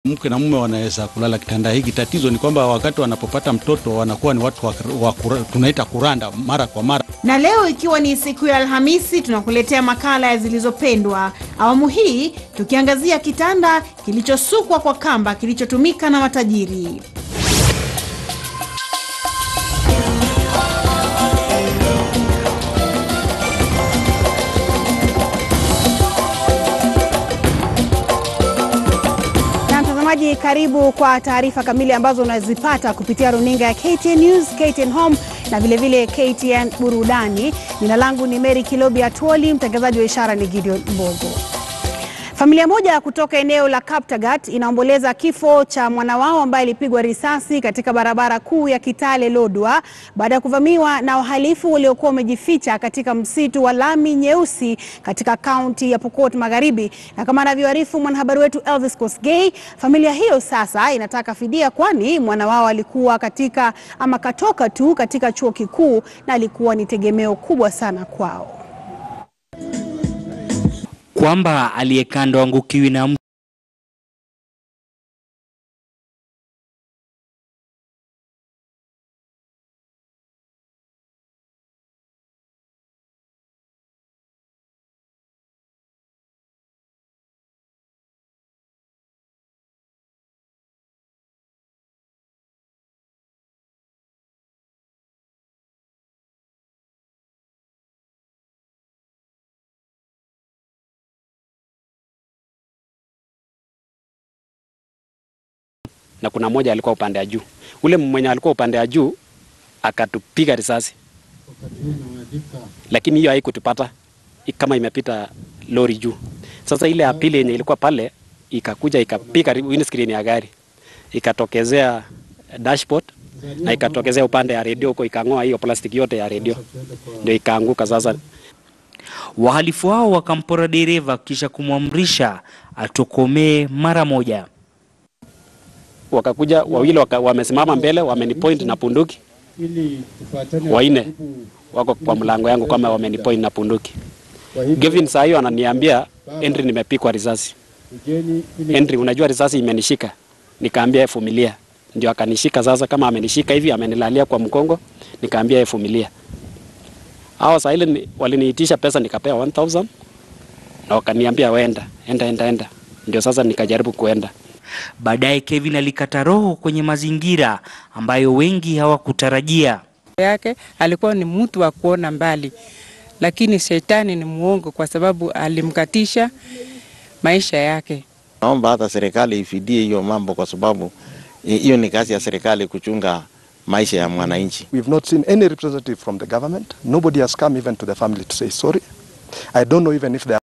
Mke na mume wanaweza kulala kitanda hiki. Tatizo ni kwamba wakati wanapopata mtoto wanakuwa ni watu wa, wa, kura- tunaita kuranda mara kwa mara. Na leo ikiwa ni siku ya Alhamisi, tunakuletea makala ya Zilizopendwa. Awamu hii tukiangazia kitanda kilichosukwa kwa kamba kilichotumika na matajiri. Na mtazamaji, karibu kwa taarifa kamili ambazo unazipata kupitia runinga ya KTN News, KTN Home na vilevile vile KTN Burudani. Jina langu ni Mary Kilobi Atwoli, mtangazaji wa ishara ni Gideon Mbogo. Familia moja kutoka eneo la Kaptagat inaomboleza kifo cha mwana wao ambaye alipigwa risasi katika barabara kuu ya Kitale Lodwar baada ya kuvamiwa na wahalifu waliokuwa wamejificha katika msitu wa Lami Nyeusi katika kaunti ya Pokot Magharibi. Na kama anavyoarifu mwanahabari wetu Elvis Kosgei, familia hiyo sasa inataka fidia, kwani mwana wao alikuwa katika ama katoka tu katika chuo kikuu na alikuwa ni tegemeo kubwa sana kwao. kwamba aliyekando angukiwi na mtu na kuna mmoja alikuwa upande wa juu. Ule mwenye alikuwa upande wa juu akatupiga risasi, lakini hiyo haikutupata i- kama imepita lori juu. Sasa ile ya pili yenye ilikuwa pale ikakuja ikapiga ri- windscreen ya gari ikatokezea dashboard na ikatokezea upande ya redio huko, ikang'oa hiyo plastiki yote ya redio, ndio ikaanguka. Sasa wahalifu hao wakampora dereva kisha kumwamrisha atokomee mara moja. wakakuja wawili waka, wamesimama mbele wamenipoint na punduki, waine wako kwa mlango yangu kama wamenipoint na punduki. Gavin saa hiyo ananiambia Henry, nimepikwa risasi. Henry, unajua risasi imenishika. Nikaambia yeye vumilia, ndio akanishika. Sasa kama amenishika hivi, amenilalia kwa mkongo, nikaambia yeye vumilia. Hao saa ile ni- waliniitisha pesa, nikapewa 1000 na wakaniambia wenda, enda, enda, enda. Ndio sasa nikajaribu kuenda. Baadaye Kevin alikata roho kwenye mazingira ambayo wengi hawakutarajia. yake alikuwa ni mtu wa kuona mbali, lakini shetani ni muongo kwa sababu alimkatisha maisha yake. Naomba hata serikali ifidie hiyo mambo, kwa sababu hi- hiyo ni kazi ya serikali kuchunga maisha ya mwananchi. We've not seen any representative from the government. Nobody has come even to the family to say sorry. I don't know even if they are